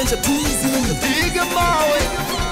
Benja Twizy. Piga mawe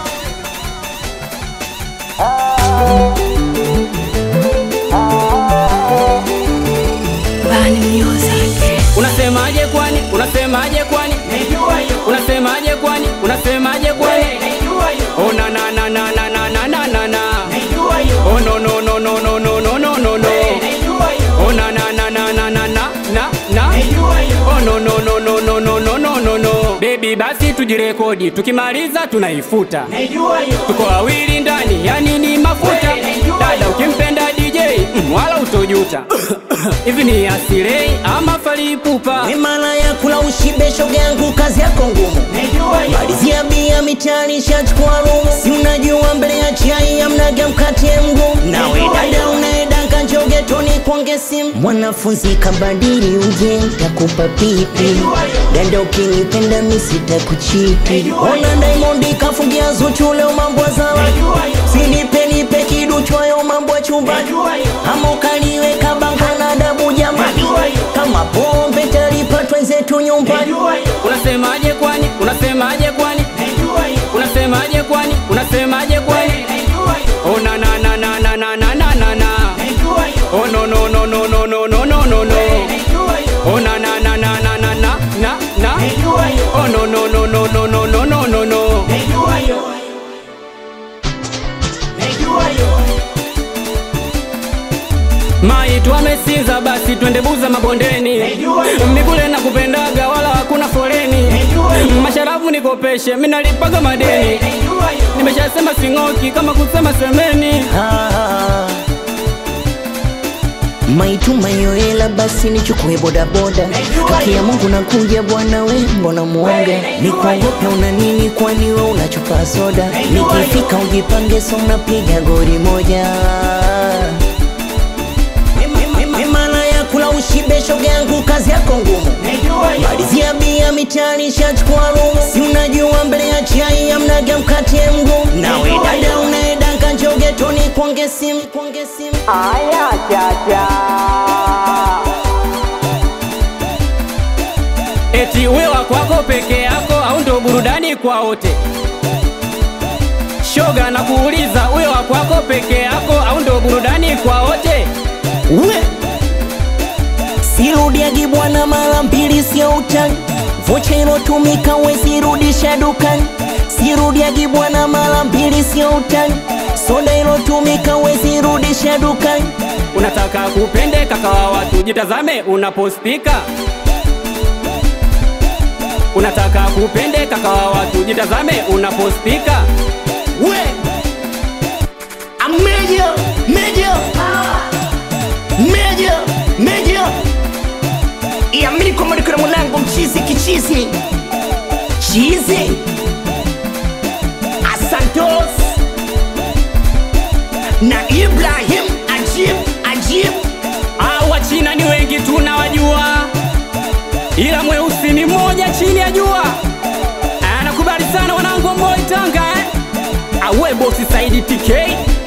Bani Music. Unasemaje kwani? Unasemaje kwani? Unasemaje kwani? Unasemaje kwani? Oh na na na na na na na na na na. Oh no no no no no no no no no no. Oh na na na na na na na na na. Oh no no no no no no no no no no. Baby basi tujirekodi, tukimaliza tunaifuta. Tuko wawili ndani, yani ni mafuta. Dada ukimpenda DJ, mm, wala utojuta. Hivi ni asirei ama falipupa? Mimala ya kula ushibe shoga yangu kazi yako ngumu Malizia bia mitani shachukua rumu Si unajua mbele ya chai amnaga mkate mgumu Nawe dada unaedaka njoge toni kuonge simu Mwanafunzi kabadili uje takupa pipi Dada ukinipenda misita kuchiti Ona Diamond kafungia Zuchu leo mambo zawa Sinipe nipe kiduchwayo mambo ya chumbani Ama ukaliweka bango na adabu jamani Kama pombe talipatwa zetu nyumbani Unasemaje kwani? Unasemaje kwani? Unasemaje kwani? Unasemaje kwani? Oh na na na na na na na na na na. Oh no no no no no no no no no no. Oh na na na na na na na na na. Oh no no no no no no no no no no. Mai tuamesinza basi twende buza mabondeni Mikule na kupendaga wala hakuna foleni Masharabu nikopeshe minalipaga madeni Nimeshasema sing'oki kama kusema semeni Ah. maituma hiyo hela basi nichukue bodaboda haki ya mungu nakuja bwana we mbona muonga nikuogope una nini kwani we unachupa soda nikifika ujipange so unapiga gori moja mimana ya kula ushibe shoga yangu kazi yako ngumu malizia bia mitani shachukua rumu si unajua mbele ya chai amnaga mkate mgumu nawe dada unaedaka njoge toni kuonge simu kuonge simu Aya chacha Eti wewa kwako peke yako au ndo burudani kwa wote Shoga na kuuliza wewa kwako peke yako au ndo burudani kwa wote we sirudiagi bwana mara mbili sio utani vocha ilotumika wezirudisha dukani sirudiagi bwana mara mbili sio utani soda ilotumika wezirudisha dukani Unataka kupende kaka wa watu, jitazame unapospika. Unataka kupende kaka wa watu, jitazame unapospika. we ameja meja meja meja iamini kwamba niko na mwanangu mchizi kichizi chizi asantos na ibrahim ajib ajib Ah, Wachina ni wengi tunawajua, ila mweusi ni mmoja chini ya jua. Ah, Nakubali sana wanangu wa Moi Tanga eh? Awe bosi Saidi TK